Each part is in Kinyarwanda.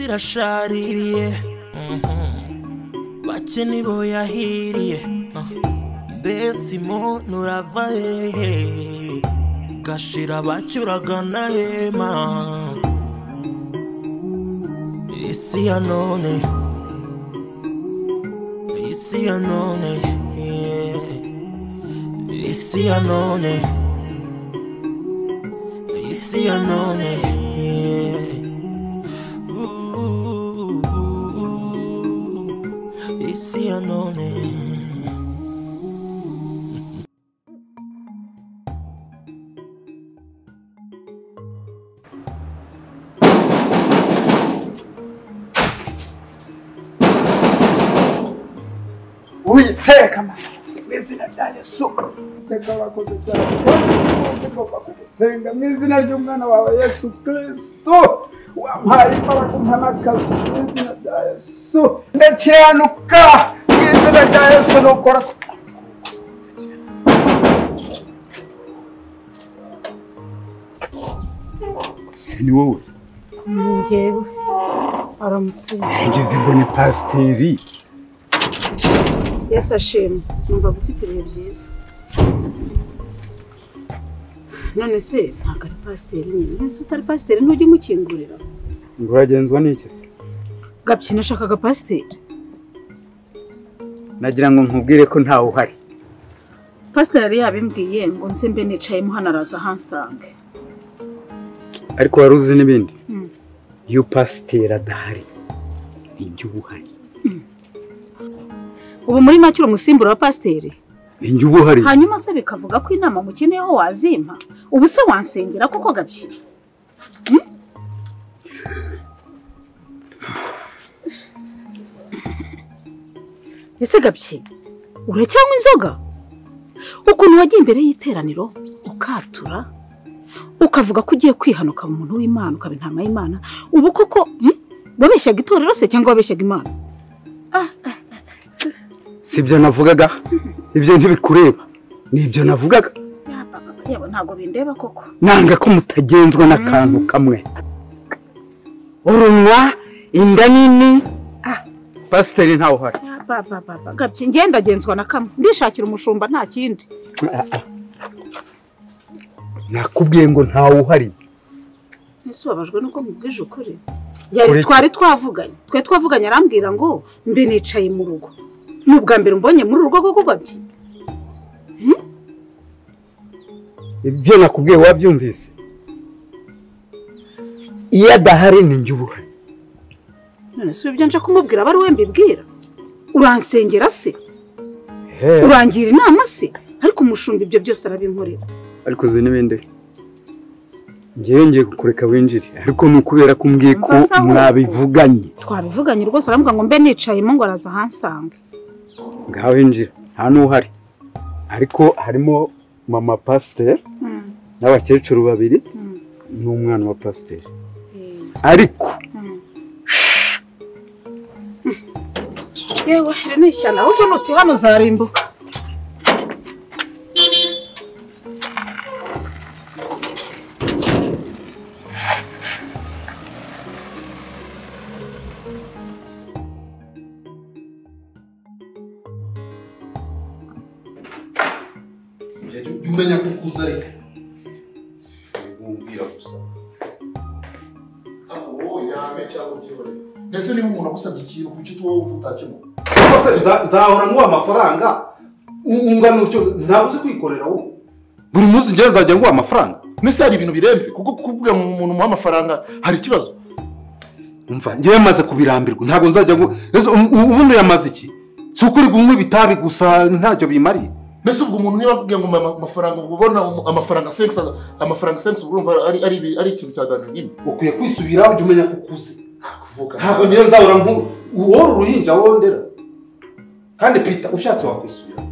irashaririye bake nibo yahiriye mbese umuntu urava hehe ugashira bake uragana hema isi ya none isi ya none yeah. isi ya none isi ya none yeah. Ooh, isi ya none witeka amahoro mu izina rya yesu iteka abakoze cyane umunsi ngomba kugusenga mu izina ry'umwana wawe yesu kristo wampaye imbaraga umpa n'akazi mu izina rya yesu ndakiranuka mu izina rya yesu nukora ku se ni wowe njyewe aramutse ngeze mbone pasiteri yesu ashimwe numvaga ufite ibihe byiza none se ntabwo ari pasiteri nyine nese utari pasiteri ntujye umukingurira ngo uragenzwa n'iki se gapyina ashakaga pasiteri nagira ngo nkubwire ko ntawe uhari pasiteri yari yabimbwiye ngo nze mbe nicayemo hano araza ahansange ariko wari uzi n'ibindi Mm. iyo pasiteri adahari ninjye uba uhari ubu muri make uri umusimbura wa pasiteri ninjye uba uhari hanyuma se bikavuga ko inama mukeneyeho wazimpa ubu se wansengera koko gapyina ese gapyina uracyanywa inzoga ukuntu wagiye imbere y'iteraniro ukatura ukavuga ko ugiye kwihana ukaba umuntu w'imana ukaba intama y'imana ubu koko hmm? wabeshyaga itorero se cyangwa wabeshyaga imana si ibyo navugaga ibyo ntibikureba ni ibyo navugaga yewe ntabwo bindeba koko nanga ko mutagenzwa n'akantu kamwe urunwa inda nini ah, pasiteri ntawe uhari gabye ngendagenzwa na kamwe ndishakira umushumba nta kindi Ah, ah. nakubwiye ngo ntawe uhari ese ubabajwe nuko mubwije ukuri yari twari twavuganye twari twavuganye arambwira ngo mbe nicaye mu rugo ni ubwa mbere umbonye muri urugo koko gabye ibyo nakubwiye wabyumvise iyo adahari ninjye uba uhari none se ibyo nje kumubwira aba ari we mbibwira uransengera se He, urangira inama se ariko umushumba ibyo byose arabinkorera ariko uzi n'ibindi ngewe ngiye kukureka winjire ariko ni ukubera ko umbwiye ko Umva sawa. mwabivuganye twabivuganye rwose arambwira ngo mbe nicayemo ngo araza ahansanga ngaho winjira nta n'uhari ariko harimo mama pasiteri n'abakecuru babiri Mm. n'umwana wa pasiteri ariko yewe iri ni ishyano ahubwo nuti hano uzarimbuka jya jya umenya ko ukuze ariko wumvira gusa ntabwo wowe yame cyangwa ukibone mbese niba umuntu agusabye ikintu ku icyo wowe wumva utakimuha rwose nza- nzahora nguha amafaranga u- ungana utyo ntabwo uzi kwikorera wowe buri munsi njyewe nzajya nguha amafaranga mbese hari ibintu birenze kuko kukubwira ngo umuntu umuha amafaranga hari ikibazo umva njyewe maze kubirambirwa ntabwo nzajya ngo ese um- um- ubundi yamaze iki si ukuri gunywa ibitabi gusa ntacyo bimariye mbese ubwo umuntu niba akubwiye ngo umpa amafaranga ubwo ubona um- amafaranga sense amafaranga sense ubwo urumva ari ari ibi- ari ikintu cya danje nyine ukwiye kwisubiraho ujya umenya ko ukuze kuvuga ntabwo niyo nzahora nkuru uwora uruhinja wondera kandi pita ushatse wakwisubiraho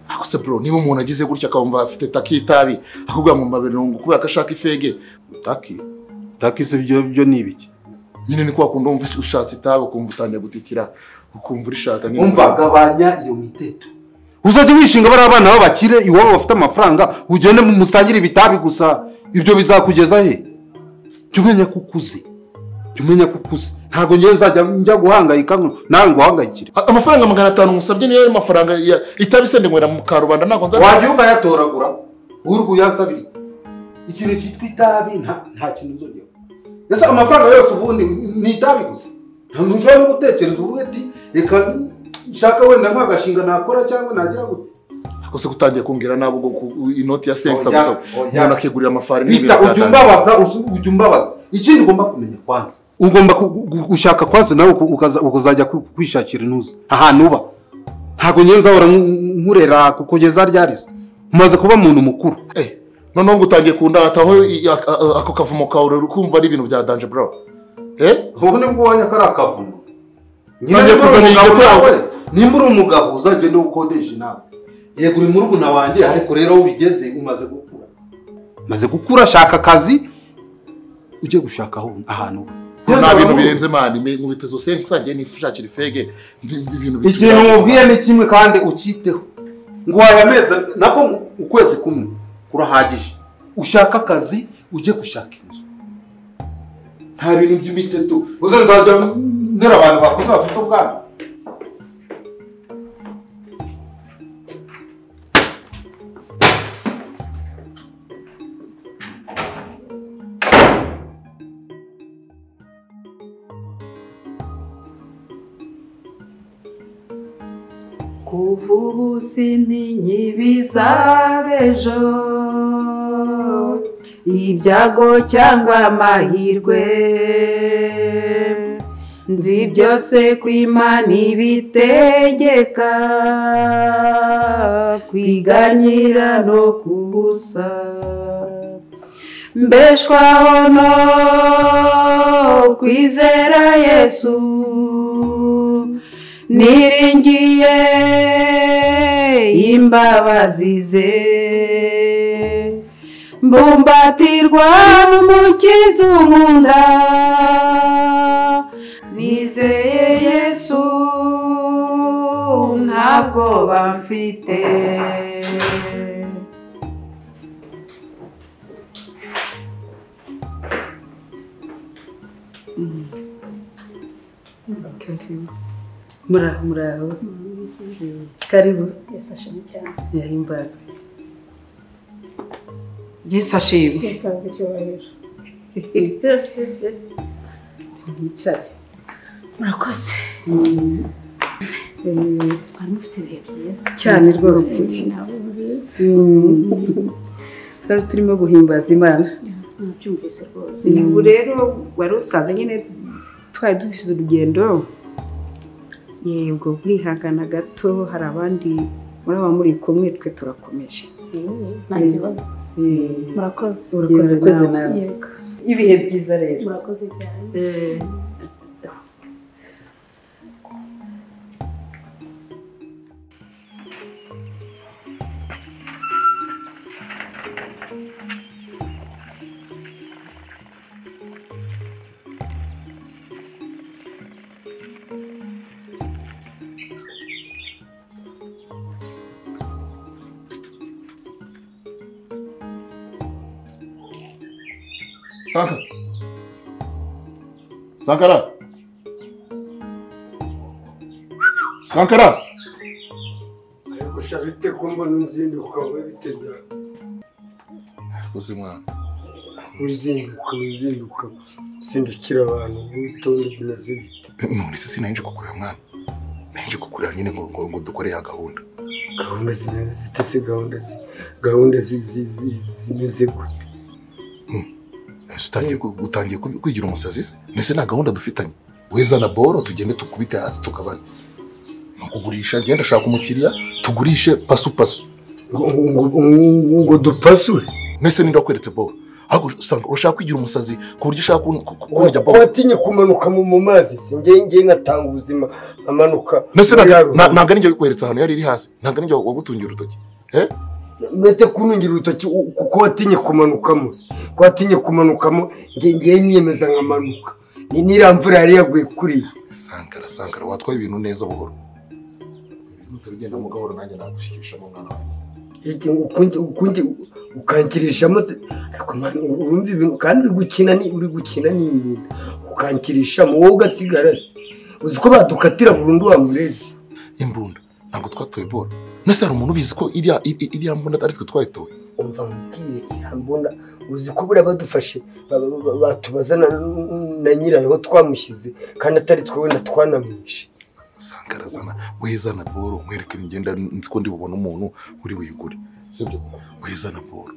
ariko se bro niba umuntu agize gutya akumva afite takitabi akubwira ngo mba birungu kubera ko ashaka ifege utaki utaki se ibyo byo ni ibiki nyine ni kwa kundi wumva ushatse itabi ukumva utangiye gutikira ukumva urishaka nyine umva gabanya iyo miteto uzajya wishinga bari abana b'abakire iwabo bafite amafaranga ugende musangire ibitabi gusa ibyo bizakugeza he jya umenya ko ukuze jya umenya ko ukuze ntabwo njyewe nzajya njya guhangayika ngo nawe nguhangayikire A- amafaranga magana atanu musabye niyo ayo mafaranga ya- itabisende ngwera mu karubanda ntabwo nzajya wajya ukayatoragura urwo uyasabiriye ikintu cyitwa itabi nta nta kintu nzongera ese amafaranga yose ubundi ni itabi gusa ntabwo ushobora no gutekereza uvuge ati reka nshaka wenda nk'agashinga nakora cyangwa nagira gute gusa gutangiye kumbwira nabo ngo ku- inoti ya sengi Oya, gusa oya. umuntu akigurira amafaranga bita ujya umbabaza usu- ujya umbabaza ikindi ugomba kumenya kwanza ugomba ku- gu- gushaka kwanza nawe uku- ukaza- ukazajya ku- kwishakira intuza ahantu uba ntabwo ngenzi ahora nkurera kugeza ryarize umaze kuba umuntu mukuru Eh, noneho ngo utangiye kundataho i- a- a- ako kavumo kawe kumva ari ibintu bya danje burawo eh ubu ni bwo wanya kariya kavumo Ntangiye kuzana iyi gato yawe. nimba uri umugabo uzagenda ukodesha inama yego uri murumuna wanjye ariko rero aho ubigeze umaze gukura umaze gukura shaka akazi ujye gushaka aho ahantu uba. nta bintu birenze mani me- nkubita izo sengi nsangiye nifashakira ifege ndi- ndi ibintu bitu- ikintu mubwiye ni kimwe kandi ukiteho ngo aya mezi nako mu- ukwezi kumwe kurahagije ushaka akazi ujye gushaka inzu nta bintu by'imiteto uzazajya ndera abantu bakuze bafite ubwana kuva ubu sintinyibiza b'ejo ibyago cyangwa amahirwe nzi byose ko imana ibitegeka kwiganyira no kubusa mbeshwaho no kwizera yesu niringiye imbabazi ze mbumbatirwa n'umukiza umunda nizeye yesu ntabwo bamfite muraho muraho karibu Yesu ashimwe cyane yahimbazwe yesu ashimwe Yesu ahabwe icyubahiro wicare murakoze mwari mufite ibihe byiza cyane rwose ntabwo mbizi twari turimo guhimbaza imana nabyumvise rwose ubu rero wari usanze nyine twari dufite urugendo yego kwihangana gato hari abandi muraba muri kumwe twe turakomeje nta kibazo murakoze Urakoze Yewe nawe. yego ibihe byiza rero murakoze cyane Sanka. Sankara. Sankara. ariko shabite ko mbona unzindi ukaba bitegera Gusa mwana. uzinduka uzinduka uzindukira abantu witonde bimeze bite None se sinahinje kukureba mwana. Nahinje kukureba nyine ngo ngo, ngo dukore ya gahunda. gahunda zimeze zite se gahunda zi- gahunda zi- zi- zi- zimeze gute Ese utangiye ku- utangiye ku- kwigira umusazi se? Nese nta gahunda dufitanye. Weza na boro tugende tukubite hasi tukabana. Ni ukugurisha genda shaka umukiriya tugurishe pasu pasu. ngo ngo- ngo- ngo dupasure Nese ninde wakweretse boro? Ahubwo usanga urashaka kwigira umusazi ku buryo ushaka kun- ku- kurya Wa- boro. watinye kumanuka mu mu mazi se ngewe ngewe ngatanga ubuzima nkamanuka Nese muri ya nta- ruhurura. nta- ntabwo ari njye wikweretse ahantu yari iri hasi. Ntabwo ari njye wagutungira urutoki. Eh? mbese kunungira urutoki u- kuko watinye kumanukamo se ko watinye kumanukamo nge- ngewe nyiyemeza nkamanuka ni n'iriya mvura yari yaguye kuriya sankara sankara watwaye ibintu neza buhoro ibintu utabigenda mu gahoro nanjye nagushikishamo umwana wanjye iki ngo ukundi ukundi ukankirishamo se ariko mwana urumva ibintu kandi uri gukina ni uri gukina ni ibintu ukankirishamo wowe ugasigara se uzi ko badukatira burundu wa murezi imbunda ntabwo twatoye bora nese hari umuntu ubizi ko iriya i- i- iriya mbunda ari twe twayitoye umva nkubwire irambona uzi ko buriya badufashe ba- ba- ba- batubaza na, na nyirayo aho twamushyize kandi atari twe wenda twanamwishe usanga arazana wezana boro mwereke ngenda nzi ko ndi bubone umuntu uri buyigure sibyo wezana boro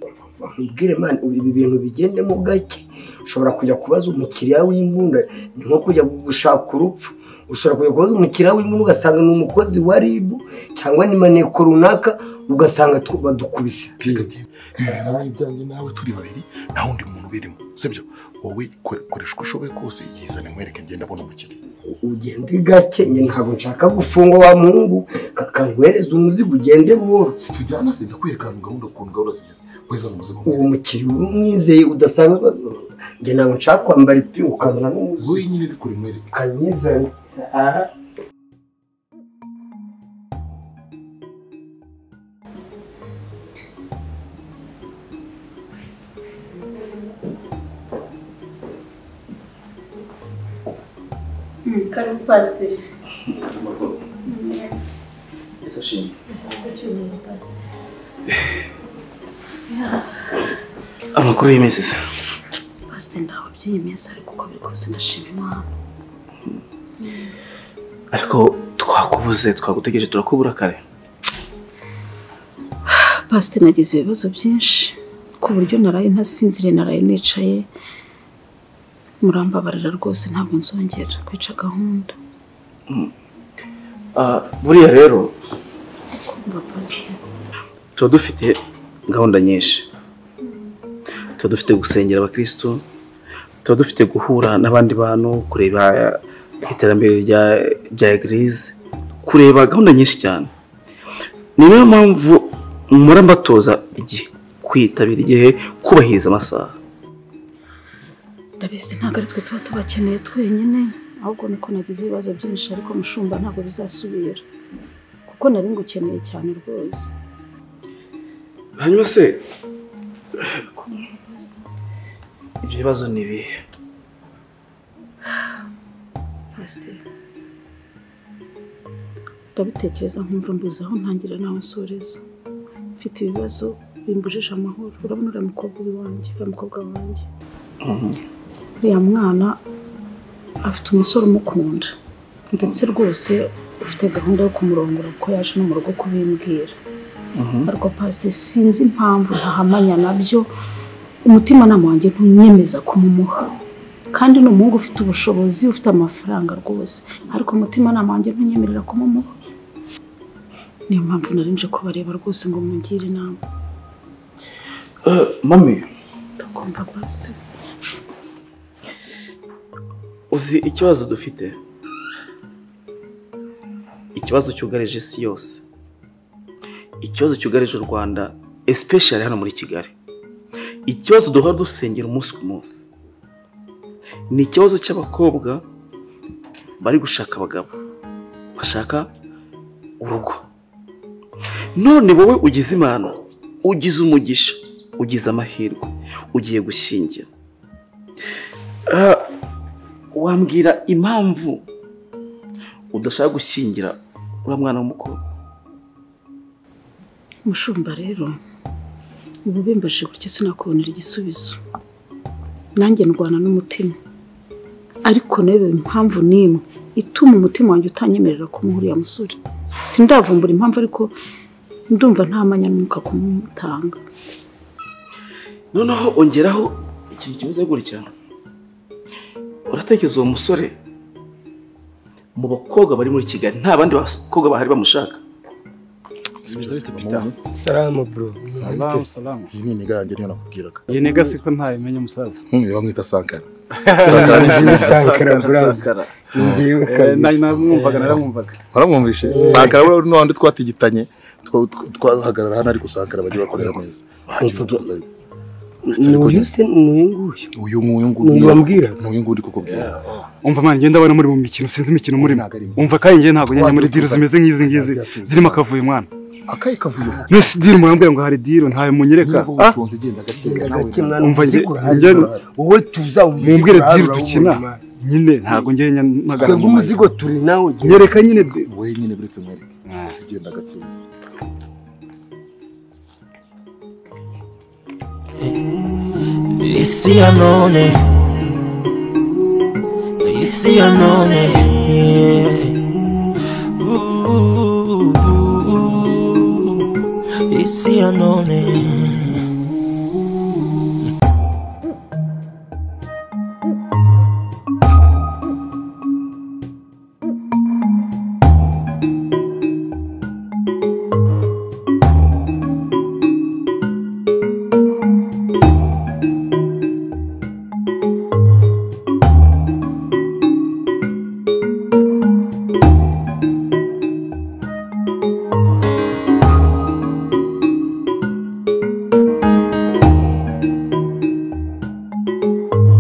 nkubwire mani ibi bintu bigendemo gake ushobora kujya kubaza umukiriya w'imbunda ni nko kujya gushaka urupfu ushobora kujya kubaza umukiriya w'imbunda ugasanga ni umukozi wa rib cyangwa ni maneko runaka ugasanga tu- badukubise reka ngende ibi bintu ari ibyanjye nawe turi babiri nta wundi muntu ubirimo sibyo wowe kore- koresha uko ushoboye kose yizane mwereke ngenda abona umukiriya ugende gake nyine ntabwo nshaka gufungwa wa muhungu kakanguhereza umuzigo ugende buhoro situjyana se ndakwereka ahantu gahunda ukuntu gahunda zimeze wezana ubuzima bwe uwo mukiriya urumwizeye udasanzwe njye ntabwo nshaka kwambara ipingu ukaza n'umuzi wowe nyine bikore mwereke ukanyizana aha karibu pasiteri Ese ashimwe. Amakuru y'iminsi se. pasiteri ntabwo by'iyi minsi ariko uko biri kose nashima imana Ariko twakubuze twagutegereje turakubura kare. pasiteri nagize ibibazo byinshi ku buryo naraye ntasinziriye naraye nicaye murambabarira rwose ntabwo nzongera kwica gahunda Ah, buriya rero ngo pasiteri tuba dufite gahunda nyinshi. Tuba dufite gusengera abakristo, tuba dufite guhura n'abandi bantu, kureba iterambere rya rya eglise, kureba gahunda nyinshi cyane. Ni nayo mpamvu mpora mbatoza igihe kwitabira igihe kubahiriza amasaha. ndabizi ntabwo ari twe tuba tubakeneye twenyine ahubwo niko nagize ibibazo byinshi ariko mushumba ntabwo bizasubira kuko nari ngukeneye cyane rwose hanyuma se ibyo bibazo ni ibihe pasiteri ndabitekereza nkumva mbuze aho ntangira naho nsoreza mfite ibibazo bimbujije amahoro urabona uriya mukobwa w'iwanjye uriya mukobwa wanjye uriya mwana afite umusore umukunda ndetse rwose ufite gahunda yo kumurongora kuko yaje no mu rugo kubimbwira ariko pasiteri sinzi impamvu ntahamanya nabyo umutimanama wanjye ntunyemeza kumumuha kandi ni umuhungu ufite ubushobozi ufite amafaranga rwose ariko umutimanama wanjye ntunyemerera kumumuha niyo mpamvu nari nje kubareba rwose ngo mungire inama Eh, mami ndakumva pasiteri uzi ikibazo dufite ikibazo cyugarije isi yose ikibazo cyugarije u rwanda especially hano muri kigali ikibazo duhora dusengera umunsi ku munsi ni ikibazo cy'abakobwa bari gushaka abagabo bashaka urugo none wowe ugize imana ugize umugisha ugize amahirwe ugiye gushyingira Ah, wambwira impamvu udashaka gushyingira uriya mwana w'umukobwa mushumba rero ubu bimbaje gutyo sinakubonera igisubizo nanjye ndwana n'umutima ariko nawe impamvu n'imwe ituma umutima wanjye utanyemerera kumuha uriya musore sindavumbura impamvu ariko ndumva ntamanya n'umwuka kumutanga noneho ongeraho ikintu kimeze gutya uratekereza uwo musore mu bakobwa bari muri kigali nta bandi bakobwa bahari bamushaka salamu bro salamu salamu iyi ni intege yanjye niyo nakubwiraga iyi ni gasi ko ntabimenye musaza nkumwe bamwita sankara sankara bro njyewe Eh, nari kabisa namwumvaga naramwumvaga baramwumvishe sankara buriya n'abandi twatigitanye twa- twa- twahagarara hano ariko sankara bajya bakorera neza bahagije tuza ni uyu se ni uyu nguyu uyu nguyu nguyu ni uyu wambwira ni uyu nguyu ndi kukubwira umva mwana ngenda abana muri mu mikino sinzi imikino murimo umva kandi njye ntabwo njya muri diro zimeze nk'izi ngizi zirimo akavuyo mwana akayi kavuye se none si diri murambwira ngo hari diro ntawe munyereka niba ubutunzi genda gake gake mwana Umva njye- uzikura hasi njye- mwana. wowe tuza mumbwire uzikura hasi diri urabona, dukina mwana. nyine ntabwo njye magana twebwe umuzigo turi nawe genda nyereka nyine de wenyine buretse mwereke genda gake Ici anone Ici anone yeah. Ooh, ooh, ooh. Ici anone